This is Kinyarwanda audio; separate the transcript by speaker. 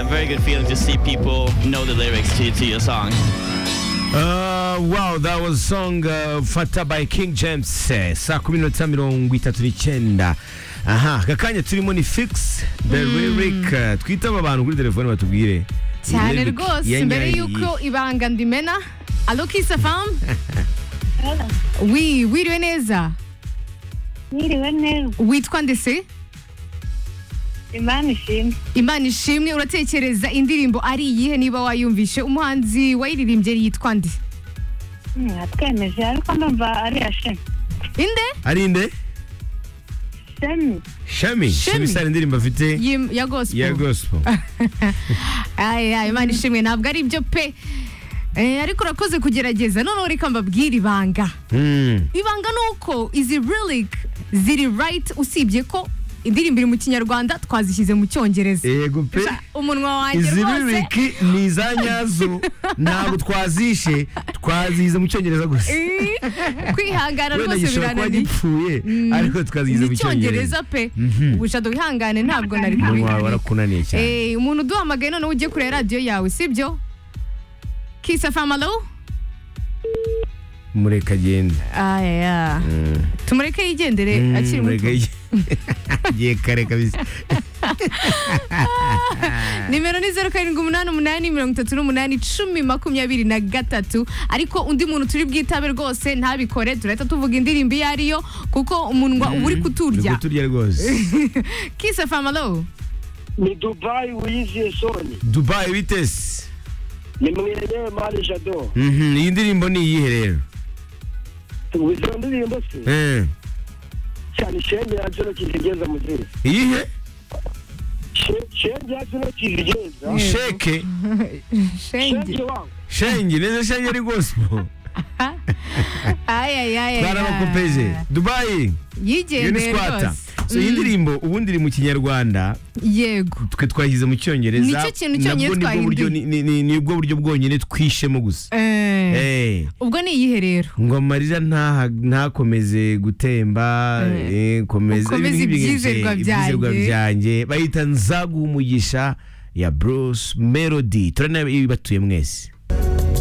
Speaker 1: very good feeling to see people know the lyrics to, to your song.
Speaker 2: Uh, wow that was song uh, fata by king james eh, saa kumi n'itatu mirongo itatu n'icyenda aha aka kanya turimo ni fix the lyric uh, twitaba abantu kuri telefone batubwire
Speaker 3: cyane
Speaker 2: Lyric ya
Speaker 3: rwose mbere
Speaker 2: nyari.
Speaker 3: y'uko ibanga ndimena alo kisafamu wi wiriwe neza
Speaker 4: Mwiriwe neza
Speaker 3: witwa ndese
Speaker 4: imana ishimwe
Speaker 3: imana ishimwe uratekereza indirimbo ari iyihe niba wayumvishe umuhanzi wayiririmbye yitwa nde
Speaker 4: Hmm, atwemeje ariko ndumva ari iya shemi
Speaker 3: inde
Speaker 2: ari nde
Speaker 4: shemi
Speaker 2: shami shami
Speaker 3: Shami.
Speaker 2: sara indirimbo afite
Speaker 3: Yim- ya
Speaker 2: ya
Speaker 3: gospel
Speaker 2: gospel
Speaker 3: Aye, aye, imana ishimwe ntabwo ari byo pe Eh, ariko urakoze kugerageza noneho reka mbabwire ibanga
Speaker 2: Mm.
Speaker 3: ibanga ni uko izi relic ziri right usibye ko indirimbo iri mu kinyarwanda twazishyize mu cyongereza
Speaker 2: yego pe
Speaker 3: Sha, umunwa wanjye
Speaker 2: izi
Speaker 3: rwose
Speaker 2: lyric ni iza nyazo ntabwo twazishe twazize mu cyongereza gusa
Speaker 3: Eh, kwihangana
Speaker 2: wenda
Speaker 3: rwose
Speaker 2: gishobora kuba
Speaker 3: birananiye
Speaker 2: gipfuye ariko twazize
Speaker 3: ni
Speaker 2: mu cyongereza
Speaker 3: icyongereza pe ubushado wihangane ntabwo nari
Speaker 2: umunwa wawe
Speaker 3: kubihamya
Speaker 2: warakunaniye cyane
Speaker 3: Eh, umuntu uduhamagaye noneho ugiye kureba radiyo yawe sibyo kisa famalo
Speaker 2: mureka agenda
Speaker 3: aya tumureke yigendere akiri muto
Speaker 2: agiye kare kabisa
Speaker 3: nimero ni zeru karindwi umunani umunani mirongo itatu n'umunani icumi makumyabiri na gatatu ariko undi muntu turi bwitabe rwose ntabikore turahita tuvuga indirimbo iyo ariyo kuko umunwa uba uri
Speaker 2: Uri
Speaker 3: kuturya
Speaker 2: kuturya rwose
Speaker 3: kisa famalo
Speaker 5: ni dubayi wiyiziye soni
Speaker 2: dubayi bitesi
Speaker 5: ni mwenyewe mari jado
Speaker 2: iyi ndirimbo ni iyihe rero
Speaker 5: izo ndirimbo se
Speaker 2: Eh,
Speaker 5: cyane shenge ya kino kizigeza mu gihe
Speaker 2: iyihe
Speaker 5: shenge ya kino kizigeza
Speaker 3: Yego.
Speaker 2: sheke
Speaker 3: shenge
Speaker 5: shenge wangu
Speaker 2: shenge neza shenge ari gospel
Speaker 3: ayayaya
Speaker 2: twarabakopeje dubayi
Speaker 3: yigendeye
Speaker 2: uniswata
Speaker 3: rwose
Speaker 2: so iyi ndirimbo ubundi iri mu kinyarwanda
Speaker 3: yego
Speaker 2: twe twashyize mu cyongereza
Speaker 3: Nicyo kintu cyonyine
Speaker 2: nabwo nibwo buryo-
Speaker 3: twahinduye.
Speaker 2: ni- ni- nibwo buryo bwonyine twishemo gusa
Speaker 3: Eh,
Speaker 2: Eh.
Speaker 3: ubwo ni iyihe rero
Speaker 2: ngo amarira ntaha- ntakomeze gutemba eh, komeza
Speaker 3: Ukomeze
Speaker 2: ibintu nk'ibyo
Speaker 3: ibyizerwa
Speaker 2: ngiye- ibyizerwa
Speaker 3: byanjye.
Speaker 2: byanjye bayita nzaguha umugisha ya bruce melody turane ibatuye mwese